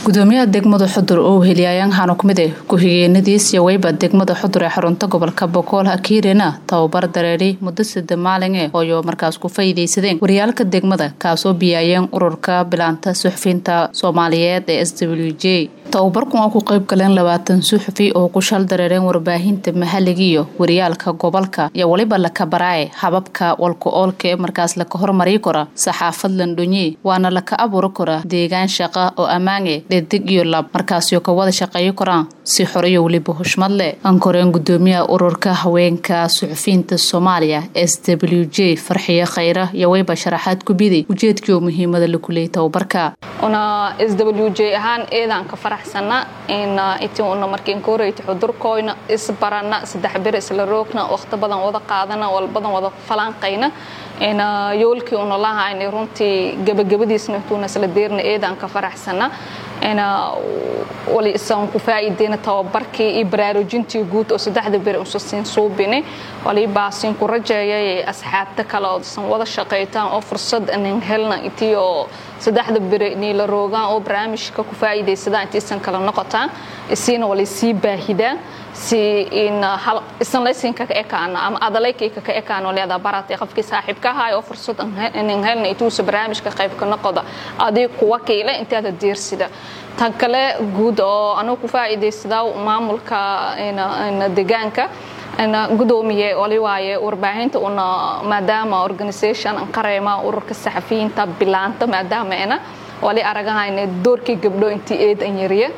gudoomiyaha degmada xudur oo heliyayaan hano kumid eh ku-xigeenadiis yaweyba degmada xudur ee xarunta gobolka bokool hakiirena tababar dareeri muddo sida maalin eh ooyo markaas ku faa'iidaysadeen waryaalka degmada kaasoo biyaayeen ururka bilaanta suxufiyiinta soomaaliyeed ee s w j tababarkan waa ku qayb galeen labaatan suxufi oo ku shal dareereen warbaahinta mahaligiiyo waryaalka gobolka iyo weliba lakabaraaye hababka walka oolka ee markaas laka hormari kara saxaafad landhonye waana laka abuuri kara deegaan shaqa oo ammaane dhedig iyo lab markaasyo ka wada shaqeeyo karaan si xoriyo weliba xushmad leh ankoreen gudoomiyaha ururka haweenka suxufiyiinta soomaaliya s w j farxiye khayra iyo weyba sharaxaad ku biday ujeedkii oo muhiimada laku leeyay tababarka una s w j ahaan eedaan ka faraxsana in iti una markiin kooreyta xudurkoyna isbarana saddex bir isla roogna waqti badan wada qaadana wal badan wada falanqayna in yoolkii una lahayna runtii gabagabadiisna intuuna isla deerna eedaan ka faraxsana in wali isan ku faa'iideyna tababarkii iyo baraarujintii guud oo saddexda bir usa siin suubini wali baasin ku rajeeyay asxaabta kale oo san wada shaqaytaan oo fursad inin helna intii oo saddexda biri niila roogaan oo barnaamijka ku faa'iidaysadaan intiisan kala noqotaan isiina wali sii baahidaan si in hal isan laysinka ka ekaana ama adalayka ka ekaana leeda baratay qofkii saaxiibka ahaa oo fursad inin helna intuusa barnaamijka qayb ka noqoda adii kuwa kiile intaada diirsida tan kale guud oo anugu ku faa'iidaysadaa maamulka deegaanka gudoomiye wali waaye warbaahinta una maadaama organisation qareema ururka saxafiyiinta bilaanta maadaama ena wali aragahayna doorkii gabdho intii eed an yariya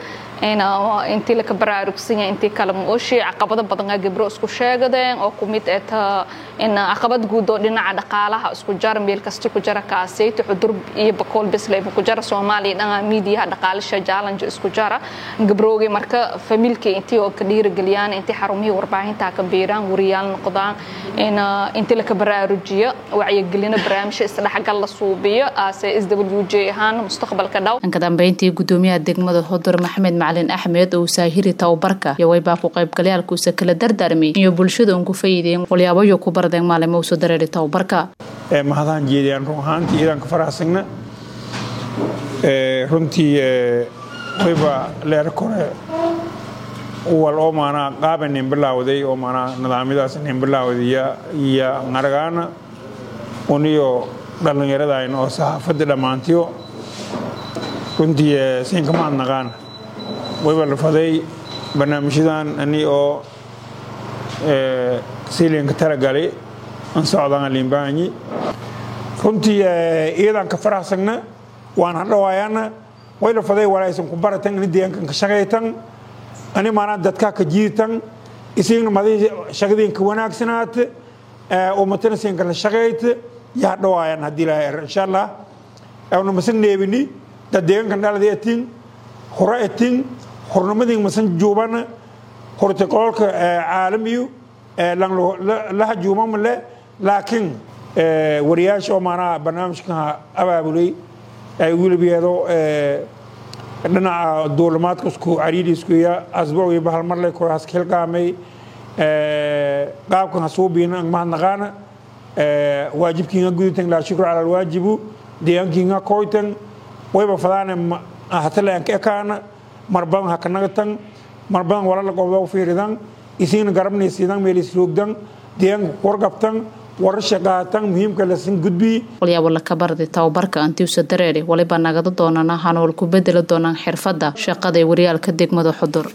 intii laka baraarugsanya intii kale mooshi caqabado badan gabdho isku sheegadeen oo kumid eta in caqabad guud oo dhinaca dhaqaalaha isku jara meel kasta ku jara kaaseyta xudur iyo bakool bisleyba ku jara soomaaliya dhanga miidiyaha dhaqaalisha challenge isku jara gabroogi marka familkii intii oo ka dhiirigeliyaan intii xarumihii warbaahinta ka biiraan wariyaal noqdaan in intii laka baraarujiyo wacyigelina barnaamijyo isdhexgal la suubiyo aase s w j ahaan mustaqbalka dhow ka dambeyntii gudoomiyaha degmada xudur maxamed macalin axmed oo saahiri tababarka iyo waybaa ku qaybgalayaalkuusa kala dardaarmay iyo bulshada un ku faa'iideen walyaabayo ku bardeen maalimo usoo dareeri tababarka mahadaan jeediyaan run ahaantii iidanka faraxsagna runtii wayba leer kore wal oo maanaa qaaba nin bilaawday oo maanaa nidaamyadaas nin bilaawday iyo ngaragaana uniyo dhallinyaradayna oo saxaafadda dhammaantiyo runtii siinka maad naqaana wayba lafaday barnaamijyadan ani oo siilinka talagalay an socdaan liimbaanyi runtii iyadan ka faraxsagna waan hadhawaayana way lafaday walaysan ku baratan ani deegaankan ka shaqaytan ani maanaa dadkaa ka jiirtan isigna madii shaqadiinka wanaagsanaat umatana siinka la shaqayt yaa hadhawaayan haddii ilahay insha allah awna masan neebini dad deegaankan dhalada etin hore etin hornimadii masan juubana hortiqoolka caalamiyu laha juumamale laakiin wariyaasha oo maanaha barnaamijka abaabulay ay wilibyado dhinaca duulimaadka isku cariiri iskuya asbuuc iyo bahal marle kuraas hilqaamay qaabkan hasuubiina mahadnaqaana waajibkiinga guditan laa shukru cala alwaajibu deegaankiinga koytan wayba fadaane hataleanka ekaana mar badan ha ka nagatan mar badan walala qobdo fiiridan isiina garabnaysiidan meelisroogdan deegaanka wargabtan warasha qaatan muhiimka lasin gudbii walyaabo laka barday tababarka antiusa dareeri waliba nagada doonana hanool ku bedeli doonaan xirfadda shaqada ee waryaalka degmada xudur